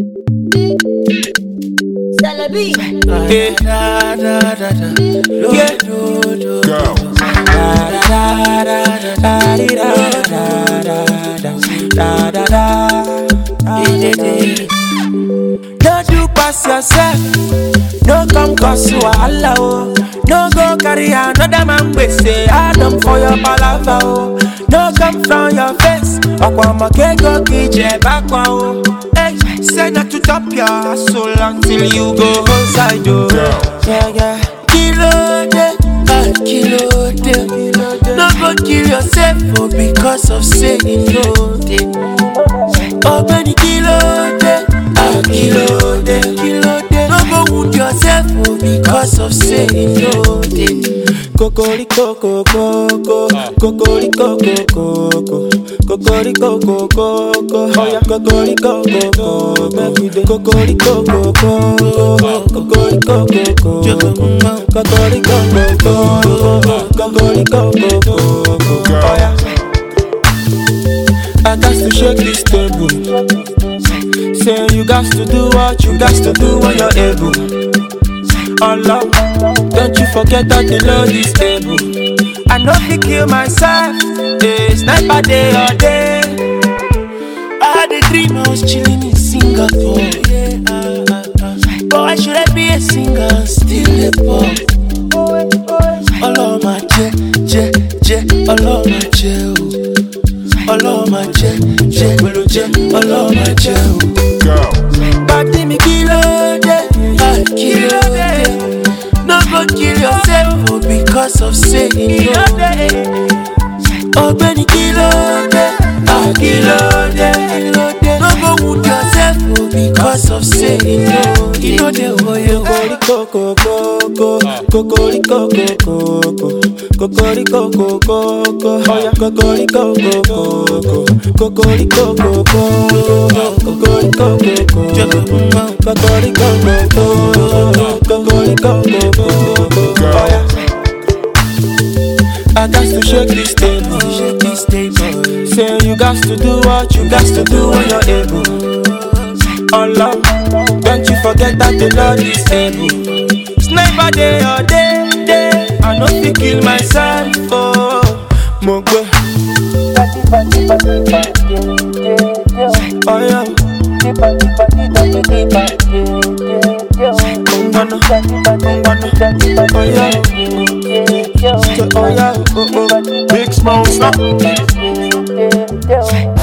Celebi. Yeah. Da, da, da, da. Yeah. Do, do, Go. da, da, da, da, da, di, da, da, da, da, da, da, da. Di, di, di. Don't you pass yourself. No come cause wahala oh. No go carry another man we say Adam for your palava oh. No come from your face. Ọ̀pọ̀ ọmọ kéékòókì jẹ bákan o. Hey, say not to top your hustle until you go outside o. Yeah, yeah. Kí ló dé? Ah, Kí ló dé? No go kill yourself oh, because of say you no dey. Ọ̀gbẹ́ni kí ló dé? Ah, Kí ló dé? Kí ló dé? No go wound yourself oh, because of say you no dey. Kokoriko koko kokoriko koko kokoriko koko oya kokoriko koko kokoriko koko kokoriko koko kokoriko koko kokoriko koko oya. I got to shake this table. Say you got to do what you got to do when you're able. Allah, don't you forget that the Lord is able. I know fi kill myself, eh, sniper day or day. I had a dream I was chilling in Singapore. Yeah, uh, uh, uh. But why should I be a singer and still a pop? Ọlọ́run máa jẹ́ jẹ́ jẹ́ Ọlọ́run máa jẹ́ o. Ọlọ́run máa jẹ́ jẹ́ jẹ́ Ọlọ́run máa jẹ́ o. Go. Pàdé mi kí ló dé? Ah, Kí ló dé? No go kill yourself oh, because of say you no dey. Ọ̀gbẹ́ni kí ló dé? Ah, Kí ló dé? No go wound yourself oh, because of say you no you no dey oyo. Kokoriko koko kokoriko koko kokoriko koko oya kokoriko koko kokoriko koko kokoriko koko kokoriko koko kokoriko koko oya. I got to shake this table. Shake this table. Say you got to do what you got to do when you're able. Allah, don't you forget that the Lord is able. Sniper day or day, day. I know fi kill myself. Oh, Mogwe. Oh yeah. Ungana, ungana. Oh yeah. Oh yeah. Oh oh. Big smoke, stop. Yeah.